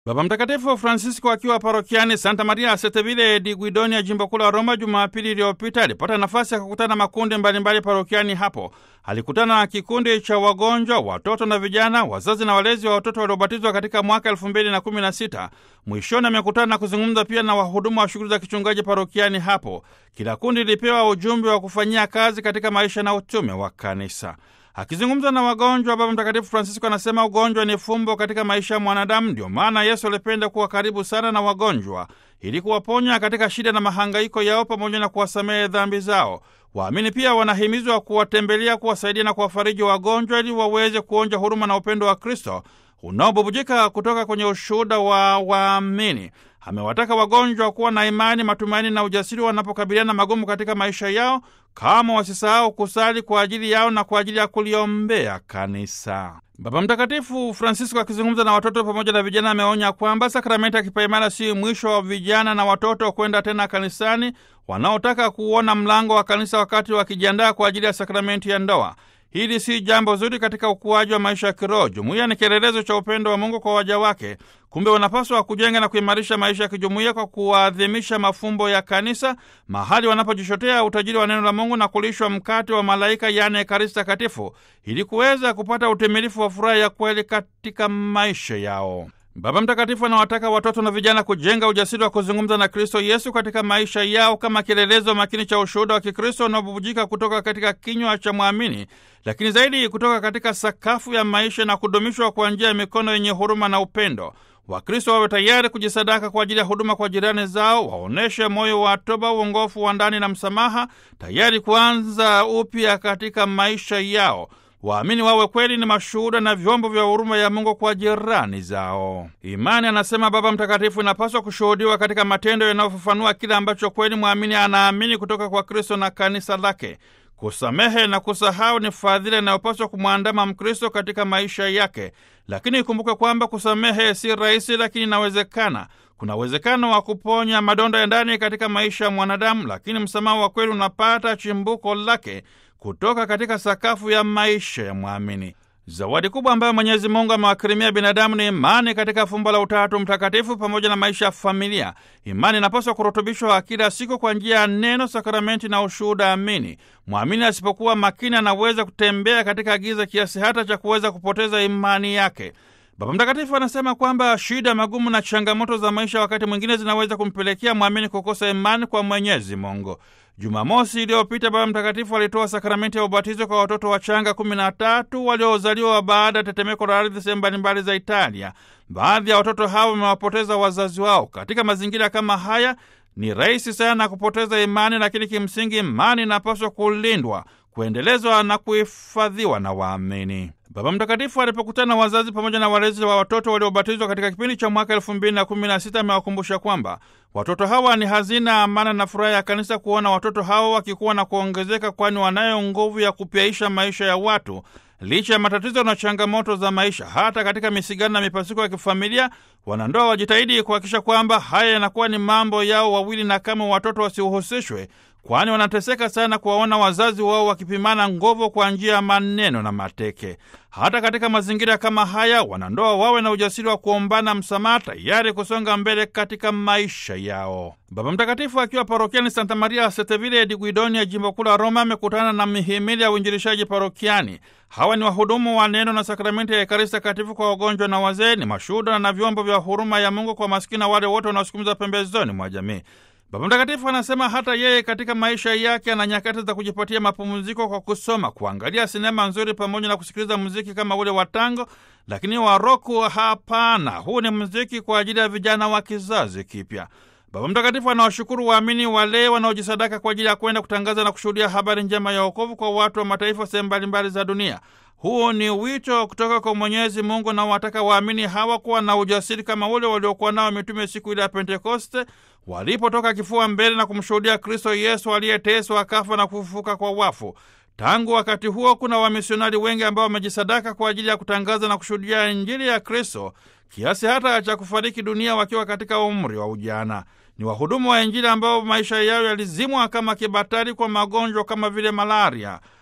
Baba Mtakatifu Francisco akiwa parokiani Santa Maria Setevile di Guidonia, jimbo kuu la Roma, Jumapili iliyopita alipata nafasi ya kukutana na makundi mbalimbali parokiani hapo. Alikutana na kikundi cha wagonjwa, watoto na vijana, wazazi na walezi wa watoto waliobatizwa katika mwaka elfu mbili na kumi na sita. Mwishoni amekutana na kuzungumza pia na wahudumu wa shughuli za kichungaji parokiani hapo. Kila kundi lilipewa ujumbe wa kufanyia kazi katika maisha na utume wa kanisa. Akizungumza na wagonjwa, Baba Mtakatifu Francisco anasema ugonjwa ni fumbo katika maisha ya mwanadamu. Ndio maana Yesu alipenda kuwa karibu sana na wagonjwa ili kuwaponya katika shida na mahangaiko yao pamoja na kuwasamehe dhambi zao. Waamini pia wanahimizwa kuwatembelea, kuwasaidia na kuwafariji wagonjwa ili waweze kuonja huruma na upendo wa Kristo unaobubujika kutoka kwenye ushuhuda wa waamini. Amewataka wagonjwa kuwa na imani, matumaini na ujasiri wanapokabiliana magumu katika maisha yao, kama wasisahau kusali kwa ajili yao na kwa ajili ya kuliombea kanisa. Baba Mtakatifu Francisco akizungumza na watoto pamoja na vijana ameonya kwamba sakramenti ya kipaimara si mwisho wa vijana na watoto kwenda tena kanisani wanaotaka kuona mlango wa kanisa wakati wakijiandaa kwa ajili ya sakramenti ya ndoa. Hili si jambo zuri katika ukuaji wa maisha ya kiroho. Jumuiya ni kielelezo cha upendo wa Mungu kwa waja wake. Kumbe wanapaswa kujenga na kuimarisha maisha ya kijumuiya kwa kuadhimisha mafumbo ya kanisa, mahali wanapojishotea utajiri wa neno la Mungu na kulishwa mkate wa malaika, yaani Ekaristi Takatifu, ili kuweza kupata utimilifu wa furaha ya kweli katika maisha yao. Baba Mtakatifu anawataka watoto na vijana kujenga ujasiri wa kuzungumza na Kristo Yesu katika maisha yao kama kielelezo makini cha ushuhuda wa Kikristo unaobubujika kutoka katika kinywa cha mwamini, lakini zaidi kutoka katika sakafu ya maisha na kudumishwa kwa njia ya mikono yenye huruma na upendo. Wakristo wawe tayari kujisadaka kwa ajili ya huduma kwa jirani zao, waonyeshe moyo wa toba, uongofu wa ndani na msamaha, tayari kuanza upya katika maisha yao. Waamini wawe kweli ni mashuhuda na vyombo vya huruma ya Mungu kwa jirani zao. Imani, anasema Baba Mtakatifu, inapaswa kushuhudiwa katika matendo yanayofafanua kile ambacho kweli mwamini anaamini kutoka kwa Kristo na kanisa lake. Kusamehe na kusahau ni fadhila inayopaswa kumwandama Mkristo katika maisha yake, lakini ikumbuke kwamba kusamehe si rahisi, lakini inawezekana. Kuna uwezekano wa kuponya madonda ya ndani katika maisha ya mwanadamu, lakini msamaha wa kweli unapata chimbuko lake kutoka katika sakafu ya maisha ya mwamini. Zawadi kubwa ambayo Mwenyezi Mungu amewakirimia binadamu ni imani katika fumbo la Utatu Mtakatifu pamoja na maisha ya familia. Imani inapaswa kurutubishwa kila siku kwa njia ya neno, sakramenti na ushuhuda amini. Mwamini asipokuwa makini, anaweza kutembea katika giza kiasi hata cha kuweza kupoteza imani yake. Baba Mtakatifu anasema kwamba shida, magumu na changamoto za maisha wakati mwingine zinaweza kumpelekea mwamini kukosa imani kwa Mwenyezi Mungu. Jumamosi iliyopita Baba Mtakatifu alitoa sakramenti ya ubatizo kwa watoto wachanga kumi na tatu waliozaliwa baada ya tetemeko la ardhi sehemu mbalimbali za Italia. Baadhi ya watoto hao wamewapoteza wazazi wao. Katika mazingira kama haya, ni rahisi sana kupoteza imani, lakini kimsingi imani inapaswa kulindwa, kuendelezwa na kuhifadhiwa na waamini. Baba Mtakatifu alipokutana na wazazi pamoja na walezi wa watoto waliobatizwa katika kipindi cha mwaka elfu mbili na kumi na sita amewakumbusha kwamba watoto hawa ni hazina, amana na furaha ya kanisa, kuona watoto hawa wakikuwa na kuongezeka, kwani wanayo nguvu ya kupyaisha maisha ya watu licha ya matatizo na changamoto za maisha. Hata katika misigano na mipasuko ya kifamilia, wanandoa wajitahidi kuhakikisha kwamba haya yanakuwa ni mambo yao wawili, na kama watoto wasihusishwe, kwani wanateseka sana kuwaona wazazi wao wakipimana nguvu kwa njia ya maneno na mateke. Hata katika mazingira kama haya, wanandoa wawe na ujasiri wa kuombana msamaha, tayari kusonga mbele katika maisha yao. Baba Mtakatifu akiwa parokiani Santa Maria Setevile di Guidonia, jimbo kuu la Roma, amekutana na mihimili ya uinjilishaji parokiani. Hawa ni wahudumu wa neno na sakramenti ya Ekaristi Takatifu kwa wagonjwa na wazee, ni mashuhuda na vyombo vya huruma ya Mungu kwa maskini na wale wote wanaosukumiza pembezoni mwa jamii. Baba Mtakatifu anasema hata yeye katika maisha yake ana nyakati za kujipatia mapumziko kwa kusoma, kuangalia sinema nzuri pamoja na kusikiliza muziki kama ule wa tango, lakini wa roku hapana. Huu ni muziki kwa ajili ya vijana wa kizazi kipya. Baba Mtakatifu anawashukuru waamini wale wanaojisadaka kwa ajili ya kwenda kutangaza na kushuhudia habari njema ya wokovu kwa watu wa mataifa sehemu mbalimbali za dunia. Huu ni wito kutoka kwa Mwenyezi Mungu na wataka waamini hawa kuwa na ujasiri kama ule waliokuwa nao mitume siku ile ya Pentekoste walipotoka kifua mbele na kumshuhudia Kristo Yesu aliyeteswa akafa na kufufuka kwa wafu. Tangu wakati huo kuna wamisionari wengi ambao wamejisadaka kwa ajili ya kutangaza na kushuhudia Injili ya Kristo kiasi hata cha kufariki dunia wakiwa katika umri wa ujana. Ni wahudumu wa Injili ambao maisha yao yalizimwa kama kibatari kwa magonjwa kama vile malaria.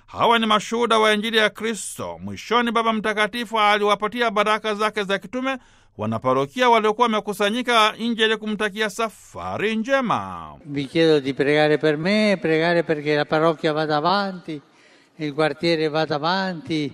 Hawa ni mashuhuda wa Injili ya Kristo. Mwishoni, Baba Mtakatifu aliwapatia baraka zake za kitume wanaparokia waliokuwa wamekusanyika nje ili kumtakia safari njema. Vi chiedo di pregare per me, pregare perché la parrocchia vada avanti, il quartiere vada avanti,